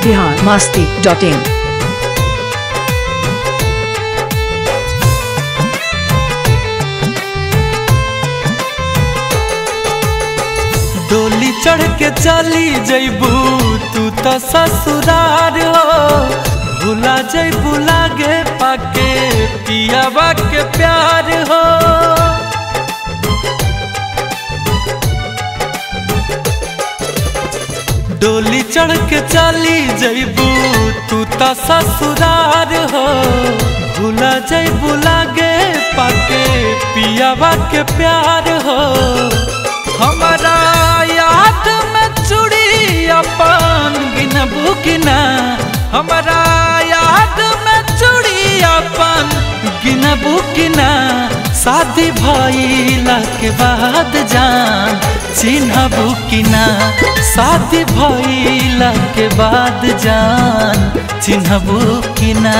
Bihar Masti dot in डोली चढ़ के चली जैबू तू तो ससुरार हो भूला जैबू लागे पाके पियावा के प्यार हो डोली चढ़ के चली जैबू तू तो ससुरार हो भूला जैबू लागे पाके पियावा के प्यार हो हमारा याद में चूड़ी अपन गिनबू किना हमारा याद में चूड़ी अपन गिनबू किना शादी भइला के बाद जान चिन्हबू किना शादी भइला के बाद जान चिन्हबू किना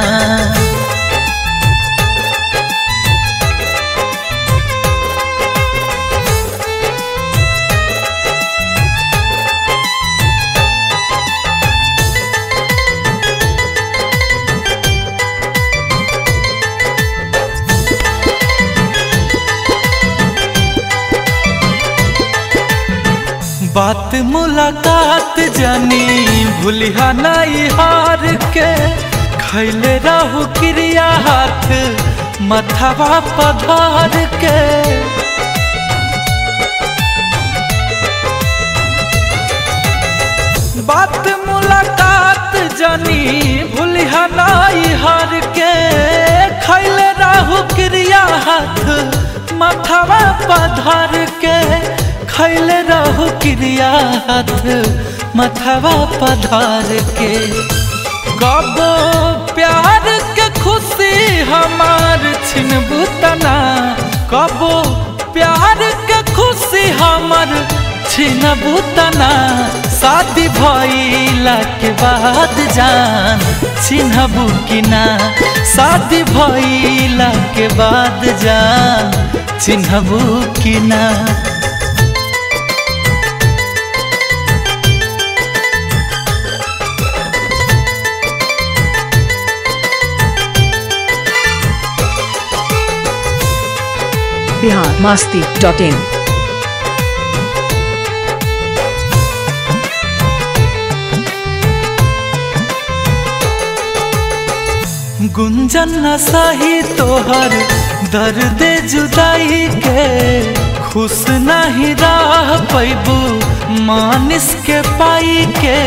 बात मुलाकात जानी भूलिया नाई हार के खैले रहू क्रिया हाथ मथवा पधार के बात मुलाकात जानी भूलिया नाई हार के खैले रहू क्रिया हाथ मथवा पधार के खैले रहू क्रिया हाथ मथवा पधार के कबो प्यार के खुशी हमार छिनबू तना कबो प्यार के खुशी हमार छिनबू तना शादी भइला के बाद जान चिन्हबू कि ना शादी भइला के बाद जान चिन्हबू कि ना बिहार मस्ती डॉट इन गुंजन न सही तोहर दर्द जुदाई के खुश नहीं रह पैबू मानिस के पाई के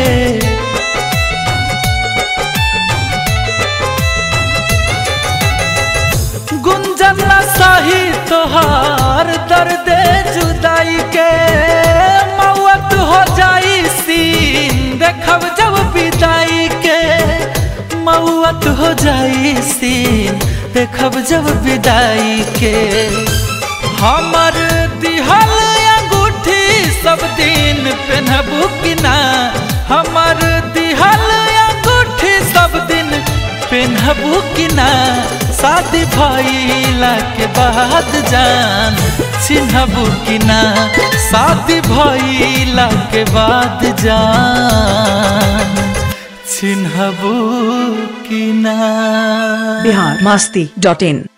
गुंजन न सही तोहर दर्द जुदाई के मौत हो जाई सीन देखब जब विदाई के मौत हो जाई सीन देखब जब विदाई के हमर दिहल अंगूठी सब दिन पहनबू कि ना हमर दिहल अंगूठी सब दिन पहनबू कि ना शादी भइला के बाद जान चिन्हबू कि ना शादी भइला के बाद जान चिन्हबू कि ना बिहार मस्ती डॉट इन